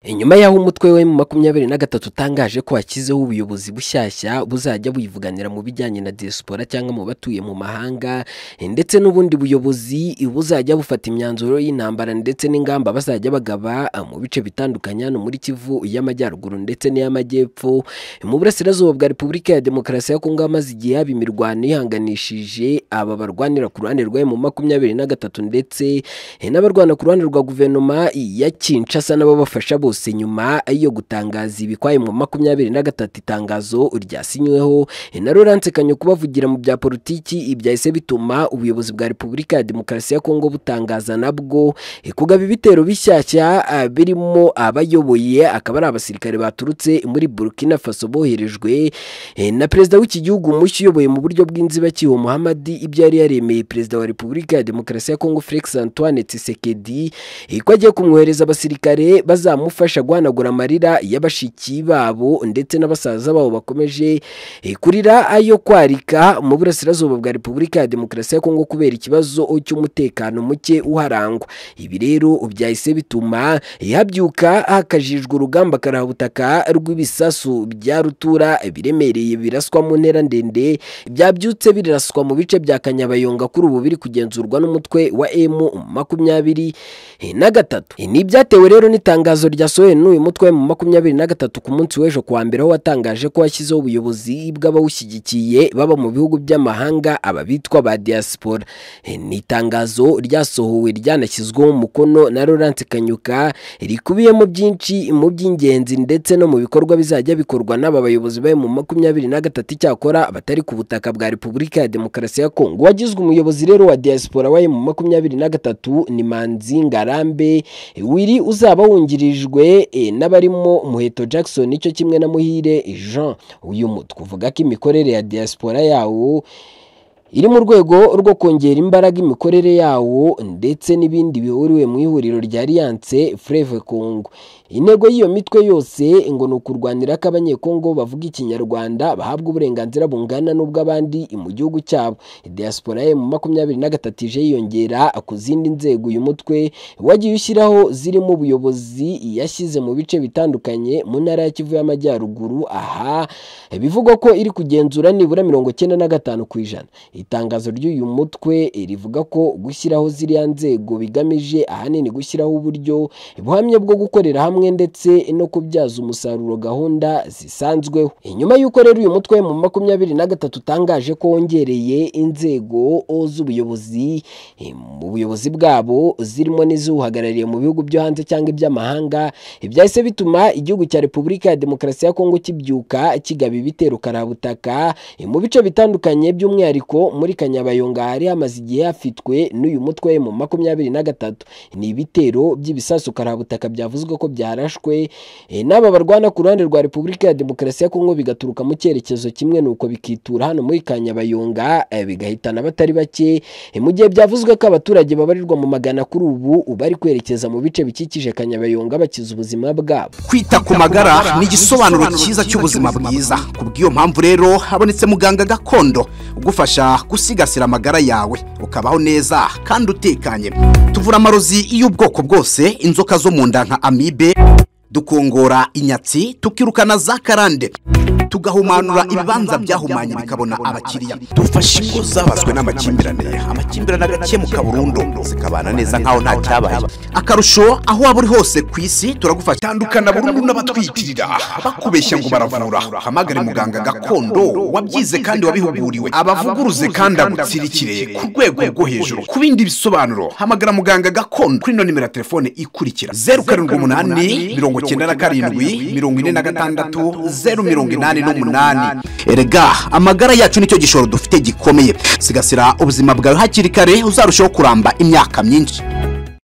inyuma y'aho umutwe wa makumyabiri na gatatu utangaje ko washyizeho ubuyobozi bushyashya buzajya buyivuganira mu bijyanye na diaspora cyangwa mu batuye mu mahanga ndetse n'ubundi buyobozi buzajya bufata imyanzuro y'intambara ndetse n'ingamba bazajya bagaba mu bice bitandukanye hano muri Kivu iy'Amajyaruguru ndetse n'iy'Amajyepfo mu Burasirazuba bwa Repubulika ya Demokarasi ya Kongo hamaze igihe haba imirwano yihanganishije aba barwanira ku ruhande rwa mu makumyabiri na gatatu ndetse n'abarwana ku ruhande rwa guverinoma ya Kinshasa n'abo bafasha bose bose nyuma yo gutangaza ibikwaye mu makumyabiri na gatatu itangazo ryasinyweho na Laurence Kanyo kubavugira mu bya politiki ibyahise bituma ubuyobozi bwa Repubulika ya Demokarasi ya Kongo butangaza nabwo kugaba ibitero bishyashya ah, birimo abayoboye akaba ari abasirikare baturutse muri Burkina Faso boherejwe eh, na perezida w'iki gihugu mushya uyoboye mu buryo bw'inzibacyuho Muhammad ibyo yari yaremeye perezida wa Repubulika ya Demokarasi ya Kongo Felix Antoine Tshisekedi eh, ko agiye kumwohereza abasirikare bazamufasha kubafasha guhanagura amarira y'abashiki babo ndetse n'abasaza babo bakomeje eh, kurira ayo kwarika mu burasirazuba bwa Repubulika ya Demokarasi ya Kongo kubera ikibazo cy'umutekano muke uharangwa ibi rero byahise bituma eh, habyuka hakajijwe urugamba karabutaka rw'ibisasu bya rutura biremereye biraswa mu ntera ndende byabyutse biraswa mu bice bya Kanyabayonga kuri ubu biri kugenzurwa n'umutwe wa M makumyabiri eh, na gatatu ni ibyatewe rero n'itangazo rya yasohoye n'uyu mutwe mu makumyabiri na gatatu ku munsi w'ejo kuwa mbere aho watangaje ko washyizeho ubuyobozi bw'abawushyigikiye baba mu bihugu by'amahanga aba bitwa ba diaspora ni itangazo ryasohowe ryanashyizweho umukono na Laurence Kanyuka rikubiyemo byinshi mu by'ingenzi ndetse no mu bikorwa bizajya bikorwa n'aba bayobozi bari mu makumyabiri na gatatu icyakora batari ku butaka bwa Repubulika ya Demokarasi ya Kongo wagizwe umuyobozi rero wa diaspora waye mu makumyabiri na gatatu ni Manzi Ngarambe wiri uzaba wungirijwe bagizwe n'abarimo muheto Jackson icyo kimwe na muhire Jean uyu mutwe uvuga ko imikorere ya diaspora yawo iri mu rwego rwo kongera imbaraga imikorere yawo ndetse n'ibindi bihuriwe mu ihuriro rya Alliance Fleuve Congo intego y'iyo mitwe yose ngo ni ukurwanira ko abanyekongo bavuga ikinyarwanda bahabwa uburenganzira bungana n'ubw'abandi mu gihugu cyabo diaspora ye mu makumyabiri na gatatu ije yiyongera ku zindi nzego uyu mutwe wagiye ushyiraho zirimo ubuyobozi yashyize mu bice bitandukanye mu ntara ya kivu y'amajyaruguru aha bivugwa ko iri kugenzura nibura mirongo cyenda na gatanu ku ijana itangazo ry'uyu mutwe rivuga ko gushyiraho ziriya nzego bigamije ahanini gushyiraho uburyo buhamye bwo gukorera hamwe hamwe ndetse no kubyaza umusaruro gahunda zisanzweho inyuma y'uko rero uyu mutwe mu makumyabiri na gatatu utangaje ko wongereye inzego z'ubuyobozi mu buyobozi bwabo zirimo n'izuhagarariye mu bihugu byo hanze cyangwa iby'amahanga byahise bituma igihugu cya repubulika ya demokarasi ya kongo kibyuka kigaba ibitero karabutaka mu bice bitandukanye by'umwihariko muri kanyabayonga hari hamaze igihe hafitwe n'uyu mutwe mu makumyabiri na gatatu ni ibitero by'ibisasu karabutaka byavuzwe ko bya byarashwe n'aba barwana ku ruhande rwa Repubulika ya Demokarasi ya Kongo bigaturuka mu cyerekezo kimwe nuko bikitura hano muri Kanyabayonga bigahitana batari bake mu gihe byavuzwe ko abaturage babarirwa mu magana kuri ubu bari kwerekeza mu bice bikikije Kanyabayonga bakiza ubuzima bwabo kwita ku magara ni igisobanuro cyiza cy'ubuzima bwiza kubw'iyo mpamvu rero habonetse muganga gakondo ugufasha gusigasira amagara yawe ukabaho neza kandi utekanye tuvura amarozi y'ubwoko bwose inzoka zo mu nda nka amibe dukongora inyatsi tukirukana za karande tugahumanura ibibanza byahumanye bikabona abakiriya dufasha ingo zabazwe n'amakimbirane amakimbirane agakemuka burundu zikabana neza nkaho nta cyabaye akarusho aho waba uri hose ku isi turagufasha tandukana burundu n'abatwitirira bakubeshya ngo baravura hamagare muganga gakondo wabyize kandi wabihuguriwe abavuguruze kandi agutsirikire ku rwego rwo hejuru ku bindi bisobanuro hamagara muganga gakondo kuri ino nimero ya telefone ikurikira zeru karindwi umunani mirongo icyenda na karindwi mirongo ine na gatandatu zeru mirongo inani n'umunani erega amagara yacu nicyo gishoro dufite gikomeye sigasira ubuzima bwawe hakiri kare uzarushaho kuramba imyaka myinshi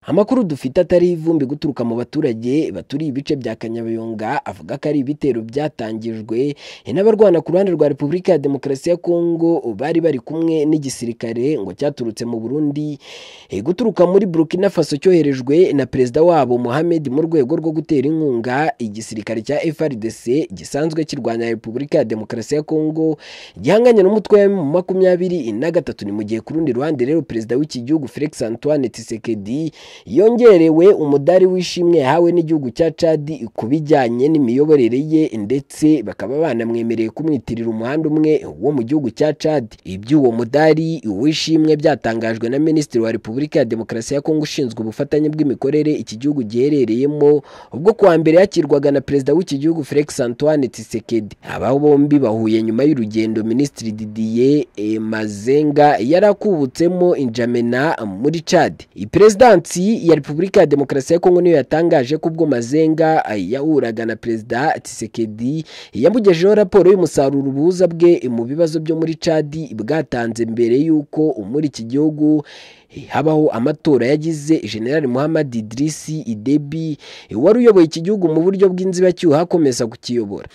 amakuru dufite atari ivumbi guturuka mu baturage baturiye ibice bya kanyabayonga avuga ko ari ibitero byatangijwe n'abarwana ku ruhande rwa repubulika ya demokarasi ya kongo bari bari kumwe n'igisirikare ngo cyaturutse mu burundi guturuka muri burkina faso cyoherejwe na perezida wabo muhamed mu rwego rwo gutera inkunga igisirikare cya frdc gisanzwe kirwanya repubulika ya demokarasi ya kongo gihanganye n'umutwe mu makumyabiri na gatatu ni mu gihe ku rundi ruhande rero perezida w'iki gihugu felix antoine tisekedi yongerewe umudari w'ishimwe yahawe n'igihugu cya cadi ku bijyanye n'imiyoborere ye ndetse bakaba banamwemereye kumwitirira umuhanda umwe wo mu gihugu cya cadi iby'uwo mudari w'ishimwe byatangajwe na minisitiri wa repubulika ya demokarasi ya kongo ushinzwe ubufatanye bw'imikorere iki gihugu giherereyemo ubwo kuwa mbere yakirwaga na perezida w'iki gihugu felix antoine tisekedi aba bombi bahuye nyuma y'urugendo minisitiri didier mazenga yari akubutsemo injamena muri cadi perezidansi ya repubulika ya demokarasi ya kongo niyo yatangaje ko ubwo mazenga yahuraga na perezida tisekedi yamugejeho raporo y'umusaruro ubuza bwe mu bibazo byo muri cadi bwatanze mbere y'uko muri iki gihugu habaho amatora yagize generali muhammad idirisi idebi wari uyoboye iki gihugu mu buryo bw'inzibacyuho akomeza kukiyobora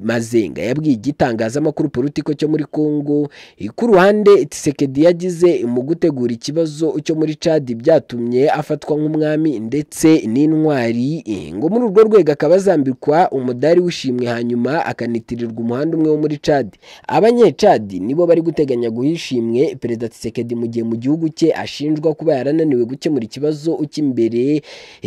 mazenga yabwiye igitangazamakuru politiko cyo muri congo ku ruhande tisekedi yagize mu gutegura ikibazo cyo muri cadi byatumye afatwa nk'umwami ndetse n'intwari ngo muri urwo rwego akaba azambikwa umudari w'ishimwe hanyuma akanitirirwa umuhanda umwe wo muri cadi abanyecadi nibo bari guteganya guha ishimwe perezida tisekedi mu gihe mu gihugu cye ashinjwa kuba yarananiwe gukemura ikibazo cy'imbere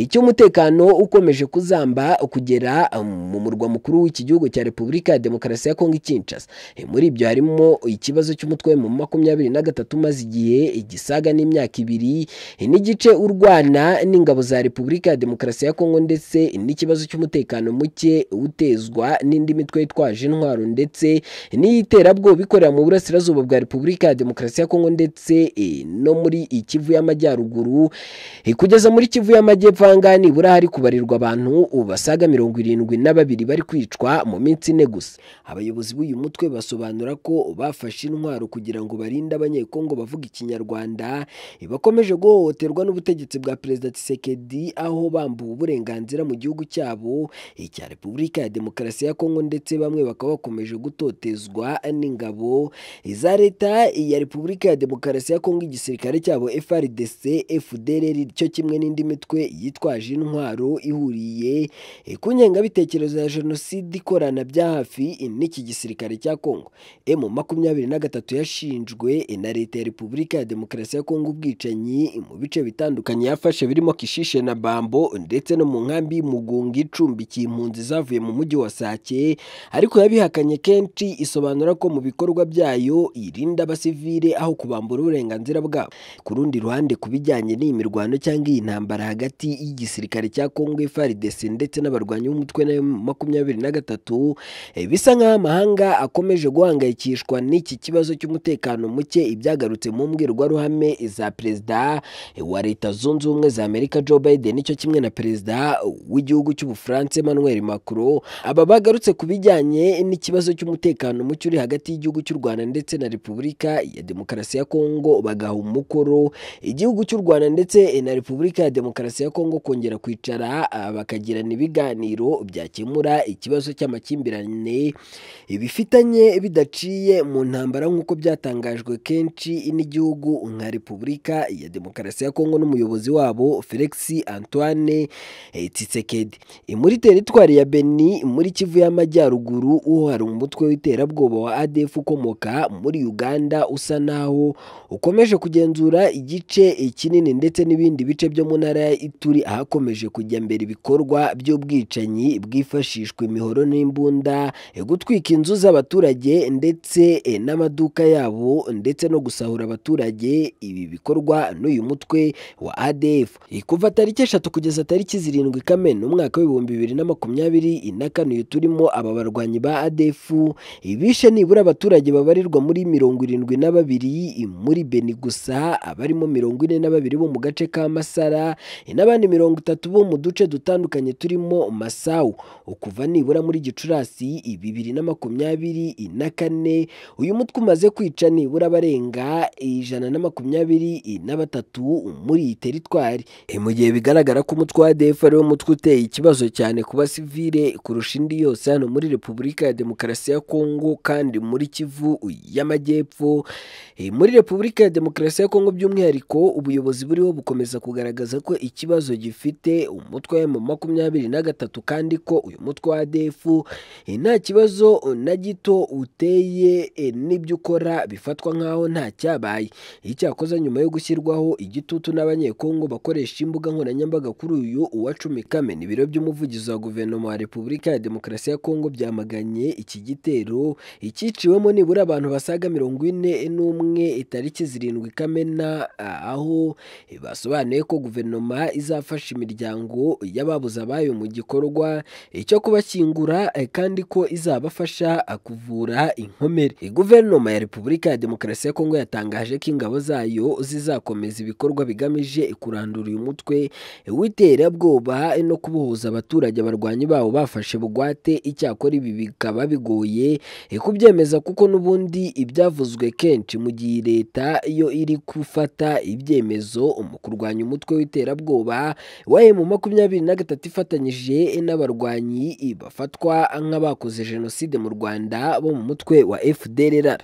cy'umutekano ukomeje kuzamba kugera mu murwa mukuru w'iki gihugu cya repubulika ya demokarasi ya kongo ikinshasa muri ibyo harimo ikibazo cy'umutwe mu makumyabiri na gatatu umaze igihe igisaga n'imyaka ibiri n'igice urwana n'ingabo za repubulika ya demokarasi ya kongo ndetse n'ikibazo cy'umutekano muke utezwa n'indi mitwe yitwaje intwaro ndetse n'iyiterabwoba ikorera mu burasirazuba bwa repubulika ya demokarasi ya kongo ndetse no muri ikivu y'amajyaruguru kugeza muri kivu y'amajyepfo ahangaha nibura hari kubarirwa abantu basaga mirongo irindwi na babiri bari kwicwa mu minsi ine gusa abayobozi b'uyu mutwe basobanura ko bafashe intwaro kugira ngo barinde abanyekongo bavuga ikinyarwanda bakomeje guhohoterwa n'ubutegetsi bwa perezida Tshisekedi aho bambuwe uburenganzira mu gihugu cyabo icya repubulika ya demokarasi ya kongo ndetse bamwe bakaba bakomeje gutotezwa n'ingabo za leta ya repubulika ya demokarasi ya kongo igisirikare cyabo FRDC FDLR cyo kimwe n'indi mitwe yitwaje intwaro ihuriye ku ngengabitekerezo ya jenoside ikorana bya hafi n'iki gisirikare cya Kongo M makumyabiri na gatatu yashinjwe na leta ya Repubulika ya Demokarasi ya Kongo ubwicanyi mu bice bitandukanye yafashe birimo Kishishe na Bambo ndetse no mu nkambi y'Umugunga icumbikiye impunzi zavuye mu mujyi wa Sake ariko yabihakanye kenshi isobanura ko mu bikorwa byayo irinda abasivile aho kubambura uburenganzira bwabo ku rundi ruhande ku bijyanye n'iyi mirwano cyangwa iyi ntambara hagati y'igisirikare cya Congo FARDC ndetse n'abarwanyi b'umutwe na makumyabiri na gatatu bisa nk'aho amahanga akomeje guhangayikishwa n'iki kibazo cy'umutekano muke ibyagarutse mu mbwirwaruhame za perezida wa leta zunze ubumwe za Amerika Joe Biden nicyo kimwe na perezida w'igihugu cy'Ubufaransa Emmanuel Macron aba bagarutse ku bijyanye n'ikibazo cy'umutekano muke uri hagati y'igihugu cy'u Rwanda ndetse na Repubulika ya Demokarasi ya Congo bagaha umukoro igihugu cy'u Rwanda ndetse na Repubulika ya Demokarasi ya Kongo kongera kwicara bakagirana ibiganiro byakemura ikibazo cy'amakimbirane bifitanye bidaciye mu ntambara nk'uko byatangajwe kenshi n'igihugu nka Repubulika ya Demokarasi ya Kongo n'umuyobozi wabo Felix Antoine Tshisekedi muri teritwari ya Beni muri Kivu y'Amajyaruguru uho hari umutwe w'iterabwoba wa ADF ukomoka muri Uganda usa naho ukomeje kugenzura igice kinini ndetse n'ibindi bice byo mu ntara ya Ituri ahakomeje kujya mbere ibikorwa by'ubwicanyi bwifashishwa imihoro n'imbunda gutwika inzu z'abaturage ndetse n'amaduka yabo ndetse no gusahura abaturage ibi bikorwa n'uyu mutwe wa ADF kuva tariki eshatu kugeza tariki zirindwi Kamena umwaka w'ibihumbi bibiri na makumyabiri na kane turimo aba barwanyi ba ADF bishe nibura abaturage babarirwa muri mirongo irindwi na babiri muri Beni gusa abarimo mirongo ine na babiri bo mu gace ka Masara n'abandi mirongo itatu bo mu duce dutandukanye turimo Masau ukuva nibura muri Gicurasi bibiri na makumyabiri na kane uyu mutwe umaze kwica nibura barenga ijana na makumyabiri na batatu muri iyi teritwari mu gihe bigaragara ko umutwe wa ADF ariwo mutwe uteye ikibazo cyane ku basivile kurusha indi yose hano muri Repubulika ya Demokarasi ya Kongo kandi muri Kivu y'Amajyepfo muri Repubulika ya Demokarasi ya Kongo by'umwihariko ubuyobozi buriho bukomeza kugaragaza ko ikibazo gifite umutwe wa makumyabiri na gatatu kandi ko uyu mutwe wa defu nta kibazo na gito uteye eh, n'ibyo ukora bifatwa nk'aho nta cyabaye icyakoze nyuma yo gushyirwaho igitutu n'abanyekongo bakoresha imbuga nkoranyambaga kuri uyu uwa cumi kamena ibiro by'umuvugizi wa guverinoma wa repubulika ya demokarasi ya kongo byamaganye iki gitero icyiciwemo nibura abantu basaga mirongo ine n'umwe itariki zirindwi kamena ah, aho eh, basobanuye ko guverinoma izafasha imiryango y'ababuze abayo mu gikorwa eh, cyo kubashyingura eh, kandi ko izabafasha ah, kuvura inkomere Eh, guverinoma ya repubulika ya demokarasi ya kongo yatangaje ko ingabo zayo zizakomeza ibikorwa bigamije kurandura uyu mutwe eh, w'iterabwoba eh, no kubohoza abaturage abarwanyi bawo bafashe bugwate icyakora ibi bikaba bigoye eh, kubyemeza kuko n'ubundi ibyavuzwe kenshi mu gihe leta yo iri gufata ibyemezo mu kurwanya umutwe w'iterabwoba wa mu makumyabiri na gatatu ifatanyije n'abarwanyi bafatwa nk'abakoze jenoside mu rwanda bo mu mutwe wa fdrr